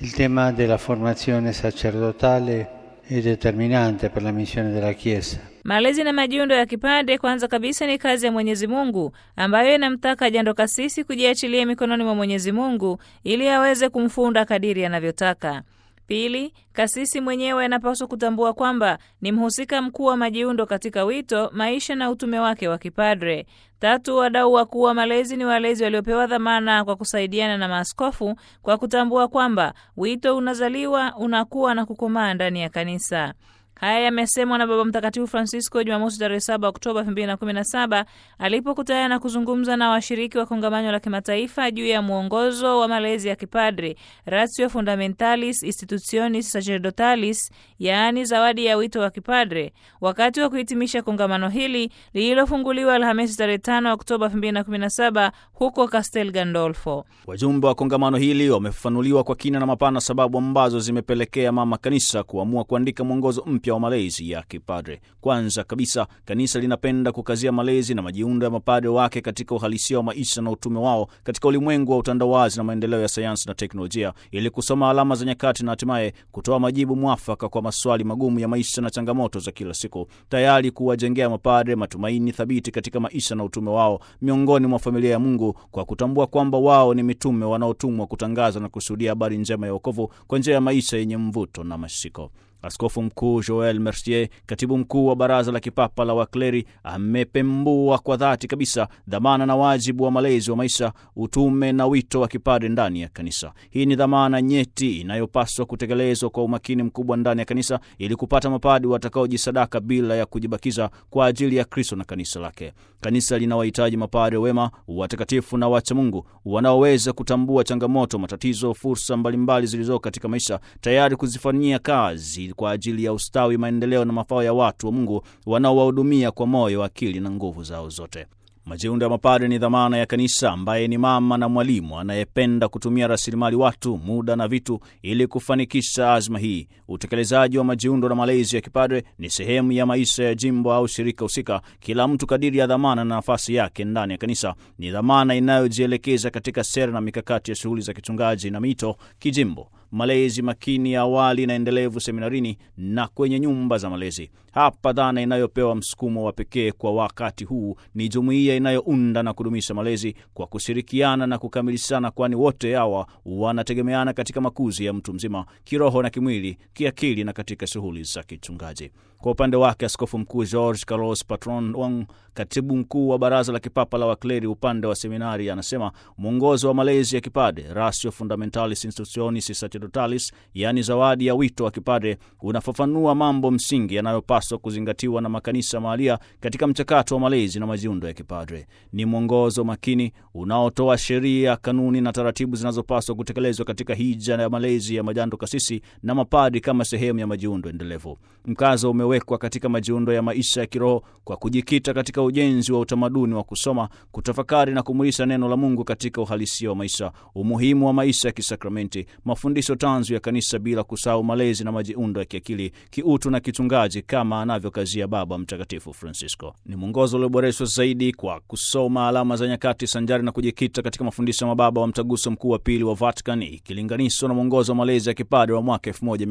Il tema della formazione sacerdotale è determinante per la missione della Chiesa. Malezi na majiundo ya kipadre kwanza kabisa ni kazi ya Mwenyezi Mungu ambayo inamtaka jando kasisi kujiachilia mikononi mwa Mwenyezi Mungu ili aweze kumfunda kadiri anavyotaka. Pili, kasisi mwenyewe anapaswa kutambua kwamba ni mhusika mkuu wa majiundo katika wito, maisha na utume wake wa kipadre. Tatu, wadau wakuu wa malezi ni walezi waliopewa dhamana kwa kusaidiana na maaskofu kwa kutambua kwamba wito unazaliwa, unakuwa na kukomaa ndani ya kanisa. Haya yamesemwa na Baba Mtakatifu Francisco Jumamosi tarehe 7 Oktoba 2017 alipokutana na kuzungumza na washiriki wa kongamano la kimataifa juu ya mwongozo wa malezi ya kipadri Ratio Fundamentalis Institutionis Sacerdotalis, yaani zawadi ya wito wa kipadre, wakati wa kuhitimisha kongamano hili lililofunguliwa Alhamisi tarehe 5 Oktoba 2017 huko Castel Gandolfo. Wajumbe wa kongamano hili wamefafanuliwa kwa kina na mapana sababu ambazo zimepelekea mama kanisa kuamua kuandika mwongozo mpya wa malezi ya kipadre. Kwanza kabisa, kanisa linapenda kukazia malezi na majiundo ya mapadre wake katika uhalisia wa maisha na utume wao katika ulimwengu wa utandawazi na maendeleo ya sayansi na teknolojia, ili kusoma alama za nyakati na hatimaye kutoa majibu mwafaka kwa maswali magumu ya maisha na changamoto za kila siku, tayari kuwajengea mapadre matumaini thabiti katika maisha na utume wao miongoni mwa familia ya Mungu, kwa kutambua kwamba wao ni mitume wanaotumwa kutangaza na kushuhudia habari njema ya wokovu kwa njia ya maisha yenye mvuto na mashiko. Askofu Mkuu Joel Mercier, katibu mkuu wa Baraza la Kipapa la Wakleri, amepembua kwa dhati kabisa dhamana na wajibu wa malezi wa maisha, utume na wito wa kipadre ndani ya kanisa. Hii ni dhamana nyeti inayopaswa kutekelezwa kwa umakini mkubwa ndani ya kanisa ili kupata mapadi watakaojisadaka bila ya kujibakiza kwa ajili ya Kristo na kanisa lake. Kanisa linawahitaji mapadre wema, watakatifu na wacha Mungu wanaoweza kutambua changamoto, matatizo, fursa mbalimbali zilizoko katika maisha, tayari kuzifanyia kazi kwa ajili ya ustawi, maendeleo na mafao ya watu wa Mungu wanaowahudumia kwa moyo, akili na nguvu zao zote. Majiundo ya mapadre ni dhamana ya kanisa, ambaye ni mama na mwalimu anayependa kutumia rasilimali watu, muda na vitu ili kufanikisha azma hii. Utekelezaji wa majiundo na malezi ya kipadre ni sehemu ya maisha ya jimbo au shirika husika, kila mtu kadiri ya dhamana na nafasi yake ndani ya kanisa. Ni dhamana inayojielekeza katika sera na mikakati ya shughuli za kichungaji na mito kijimbo malezi makini ya awali na endelevu seminarini na kwenye nyumba za malezi. Hapa dhana inayopewa msukumo wa pekee kwa wakati huu ni jumuiya inayounda na kudumisha malezi kwa kushirikiana na kukamilishana, kwani wote hawa wanategemeana katika makuzi ya mtu mzima kiroho na kimwili, kiakili na katika shughuli za kichungaji. Kwa upande wake, Askofu Mkuu George Carlos Patron Wang, katibu mkuu wa Baraza la Kipapa la Wakleri upande wa seminari, anasema mwongozo wa malezi ya kipadre Ratio Fundamentalis Institutionis Sacerdotalis, yaani zawadi ya wito wa kipadre, unafafanua mambo msingi yanayopaswa kuzingatiwa na makanisa mahalia katika mchakato wa malezi na majiundo ya kipadre. Ni mwongozo makini unaotoa sheria, kanuni na taratibu zinazopaswa kutekelezwa katika hija ya malezi ya majando kasisi na mapadi kama sehemu ya majiundo endelevu. Mkazo umewekwa katika majiundo ya maisha ya kiroho kwa kujikita katika ujenzi wa utamaduni wa kusoma, kutafakari na kumulisha neno la Mungu katika uhalisia wa maisha, umuhimu wa maisha ya kisakramenti, mafundisho tanzu ya kanisa, bila kusahau malezi na majiundo ya kiakili, kiutu na kichungaji kama anavyokazia Baba Mtakatifu Francisco. Ni mwongozo ulioboreshwa zaidi kwa kusoma alama za nyakati sanjari na kujikita katika mafundisho ya mababa wa Mtaguso Mkuu wa Pili wa Vatican ikilinganishwa na mwongozo wa malezi ya kipadre wa mwaka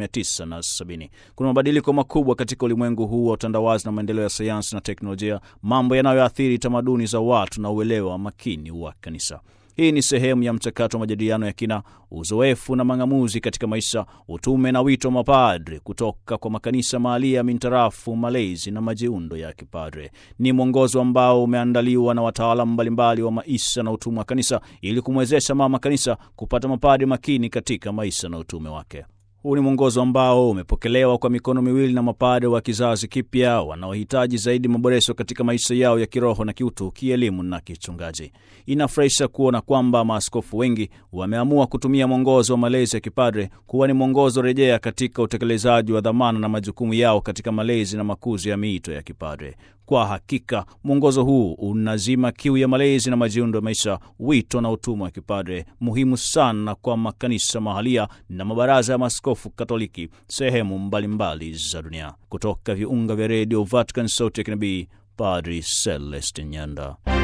1970. Kuna mabadiliko makubwa katika ulimwengu huu wa utandawazi na maendeleo ya sayansi na teknolojia, mambo yanayoathiri tamaduni za watu na uelewa makini wa kanisa. Hii ni sehemu ya mchakato wa majadiliano ya kina, uzoefu na mang'amuzi katika maisha, utume na wito wa mapadre kutoka kwa makanisa mahalia mintarafu malezi na majiundo ya kipadre. Ni mwongozo ambao umeandaliwa na wataalamu mbalimbali wa maisha na utume wa kanisa ili kumwezesha mama kanisa kupata mapadre makini katika maisha na utume wake. Huu ni mwongozo ambao umepokelewa kwa mikono miwili na mapadre wa kizazi kipya wanaohitaji zaidi maboresho katika maisha yao ya kiroho na kiutu, kielimu na kichungaji. Inafurahisha kuona kwamba maaskofu wengi wameamua kutumia mwongozo wa malezi ya kipadre kuwa ni mwongozo rejea katika utekelezaji wa dhamana na majukumu yao katika malezi na makuzi ya miito ya kipadre. Kwa hakika mwongozo huu unazima kiu ya malezi na majiundo ya maisha, wito na utumwa wa kipadre, muhimu sana kwa makanisa mahalia na mabaraza ya maaskofu Katoliki sehemu mbalimbali za dunia. Kutoka viunga vya redio Vatican, sauti ya kinabii, Padri Celestin Nyanda.